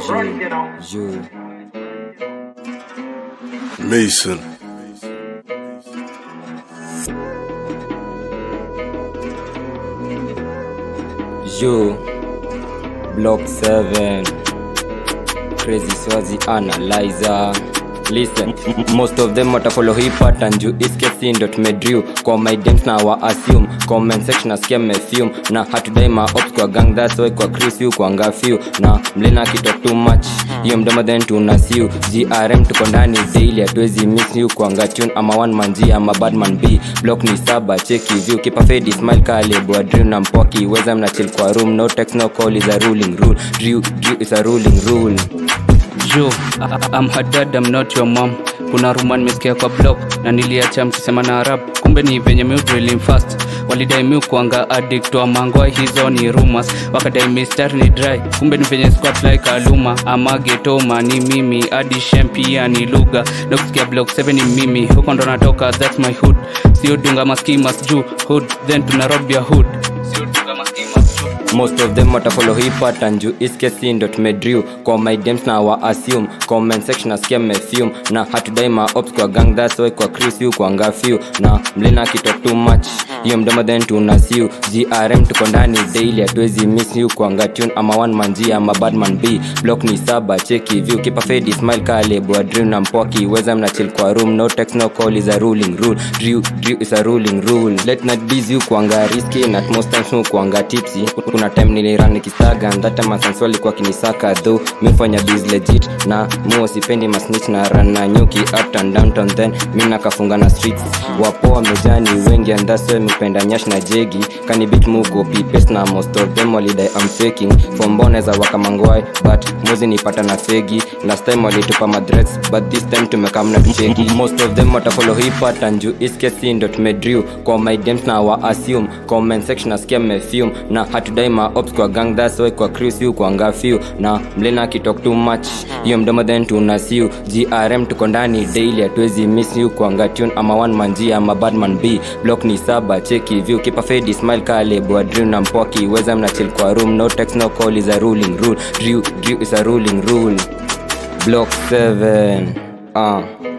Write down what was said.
Yo. Mason. Yo. Block 7. Crazy Swazi Analyzer. Listen, m- most of them watafollow hii pattern juu iskesi ndo tumedrew kwa my dents na wa assume comment section nasikia mmefume na hatudai ma ops kwa gang that's why kwa Chris yu kwa ngafyu na mlena kitok too much hiyo mdomo then tunasiu grm tuko ndani daily hatuwezi miss you kwa ngatune ama one man G ama badman b block ni saba cheki view kipa fade smile kale bwa dream na mpoki weza mna chill kwa room no text no call is a ruling rule drew drew is a ruling rule Yo, I- I- I'm her dad, I'm not your mom. Kuna rumor nimesikia kwa blog na niliacha mkisema na rap, kumbe ni venye mi drilling fast. Walidai mi kuanga addict wa mangoa, hizo ni rumors. Wakadai mistari ni dry, kumbe ni venye squat like aluma. Ama getoma ni mimi, hadi shem pia ni lugha. Na kusikia block 7 ni mimi, huko ndo natoka, that's my hood. Sio dunga maskimas juu hood, then tunarob ya hood. Sio dunga maskimas juu most of them watafollow hii pattern juu iskesi ndo tumedrew kwa my dems na wa assume comment section nasikia mmefume na hatudai ma ops kwa gang that's why kwa Chris yu kwa ngafyu na mlena kitok too much hiyo mdomo then tunasiu grm tuko ndani daily hatuwezi miss you kwa ngatune ama one man G ama badman b block ni saba cheki view kipa fade smile kale bwa dream na mpoki weza mna chill kwa room no text no call is a ruling rule drew drew is a ruling rule late night busy you kuanga risky na at most times you kuanga tipsy kuna time niliran nikistaga and that time masansu alikuwa kinisaka though mi fanya biz legit na muo sipendi masnitch na run na nyuki up and downtown then mi nakafunga na streets wapo wamejani wengi and that's why mipenda nyash na jegi kanibit mukopi paste na most of them walidai I'm faking fomboneza wakamangwai but mwezi nipata na fegi last time walitupa madrets but this time tumekamna tucheki most of them watafollow hii pattern juu iskesi ndo tumedrew kwa my dems na wa assume comment section nasikia mmefume na hatudai ma ops kwa gang that's why kwa Chris yu kwa ngafyu na mlena kitok too much hiyo mdomo then tunasiu grm tuko ndani daily hatuwezi miss you kwa ngatune ama one man G ama badman b block ni saba cheki view kipa fade smile kale bwa dream na mpoki weza mna chill kwa room no text no call is a ruling rule drew drew is a ruling rule block 7 uh